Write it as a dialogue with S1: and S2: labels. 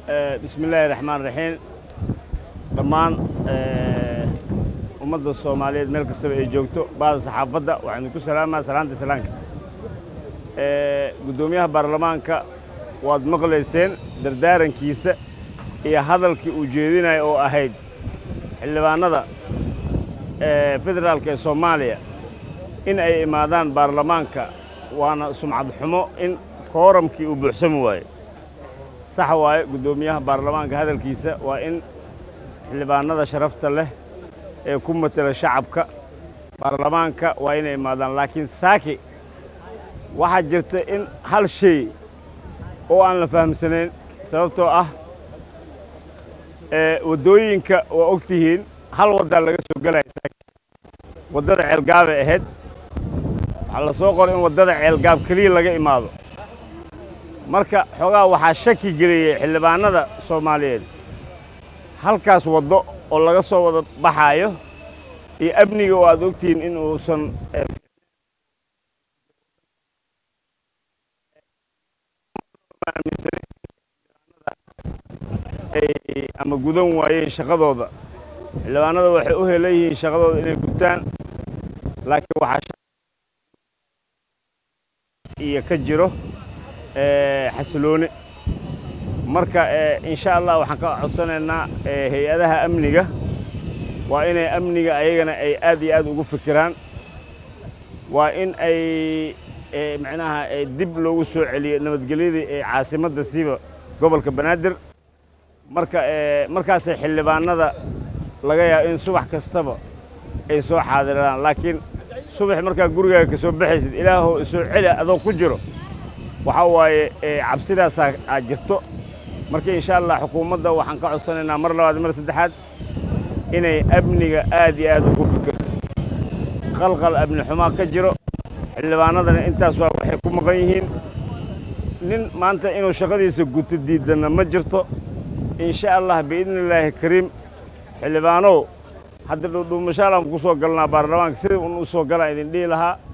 S1: bismi illaahi raxmaan raxiim dhammaan ummadda soomaaliyeed meel kastaba ay joogto baada saxaafadda waxaan idinku salaamaa salaanta salaanka guddoomiyaha baarlamaanka waad maqlayseen dardaarankiisa iyo hadalkii uu jeedinaya oo ahayd xildhibaannada federaalka ee soomaaliya in ay imaadaan baarlamaanka waana sumcad xumo in kooramkii uu buuxsami waaye sax waaye guddoomiyaha baarlamaanka hadalkiisa waa in xildhibaannada sharafta leh ee ku matela shacabka baarlamaanka waa inay imaadaan laakiin saaki waxaa jirta in hal shay oo aan la fahamsanayn sababtoo ah waddooyinka waa og tihiin hal waddaa laga soo gelaya saaki waddada ceelgaabay ahayd waxaa la soo qoray in waddada ceelgaab keliya laga imaado marka xoogaa waxaa shaki geliyey xildhibaannada soomaaliyeed halkaas waddo oo laga soo wada baxaayo iyo amniga oo aad ogtihiin in uusan ama gudan waayeen shaqadooda xildhibaannada waxay u helan yihiin shaqadooda inay gudtaan laakiin waxaa iyo ka jiro xasilooni marka insha allah waxaan ka codsanaynaa hay-adaha amniga waa inay amniga ayagana ay aad iyo aad ugu fikiraan waa in ay macnaha dib loogu soo celiyo nabadgelyadii ee caasimadda siiba gobolka banaadir marka markaasay xildhibaannada laga yaabo in subax kastaba ay soo xaadiraan laakiin subax markaa gurigaaga ka soo baxaysid ilaahow isoo celi adoo ku jiro waxaa waaye cabsidaasaa aad jirto marka insha allah xukuumadda waxaan ka codsanaynaa mar labaad mar saddexaad inay amniga aad iyo aad ugu fikirto qalqal amni xumaa ka jiro xildhibaannadana intaas waa waxay ku maqan yihiin nin maanta inuu shaqadiisa guto diidanna ma jirto insha allah biidni illaahi kariim xildhibaanow hadda dhuudhuumashaal aan ku soo galnaa baarlamaanka sida un u soo galaan idin dhihi lahaa